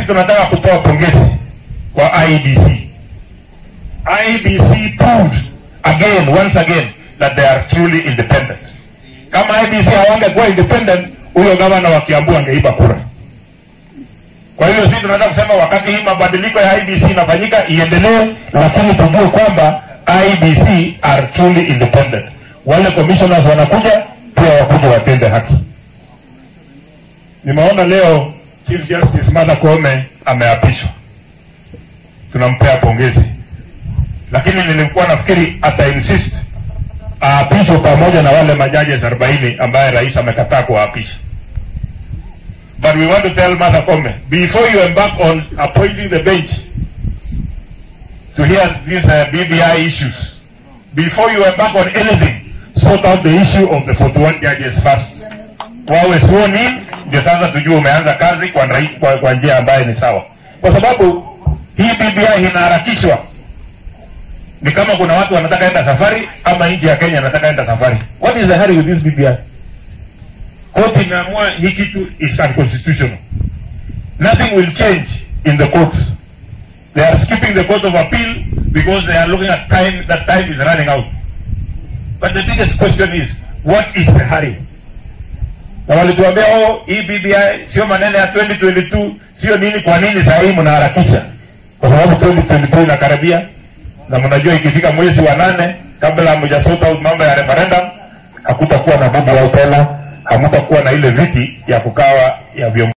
tunataka kutoa pongezi kwa IBC. IBC proved again, once again, that they are truly independent. Kama IBC hawangekuwa independent, huyo gavana wa Kiambu angeiba kura. Kwa hiyo sisi tunataka kusema wakati hii mabadiliko ya IBC inafanyika iendelee, lakini tujue kwamba IBC are truly independent. Wale commissioners wanakuja pia wakuja watende haki. Nimeona leo Chief Justice Martha Koome ameapishwa, tunampea pongezi, lakini nilikuwa nafikiri ata insist aapishwe pamoja na wale majaji 40 ambaye rais amekataa kuwaapisha. But we want to tell Martha Koome, before you embark on appointing the bench to hear these uh, BBI issues, before you embark on anything, sort out the issue of the 41 judges first. Wawe sworn in, ndio sasa tujue umeanza kazi kwa, rai- kwa, kwa njia ambayo ni sawa, kwa sababu hii BBI inaharakishwa. Ni kama kuna watu wanataka enda safari ama nchi ya Kenya anataka enda safari. What is the hurry with this BBI? Koti imeamua hii kitu is unconstitutional. Nothing will change in the courts. They are skipping the court of appeal because they are looking at time that time is running out. But the biggest question is what is the hurry? Na walituambia oh, hii BBI sio maneno ya 2022, sio nini. Kwa nini saa hii mnaharakisha? Kwa sababu 2022 inakaribia, na mnajua ikifika mwezi wa nane, kabla hamjasort out mambo ya referendum, hakutakuwa na BBI tena, hamtakuwa na ile viti ya kukawa ya viongozi.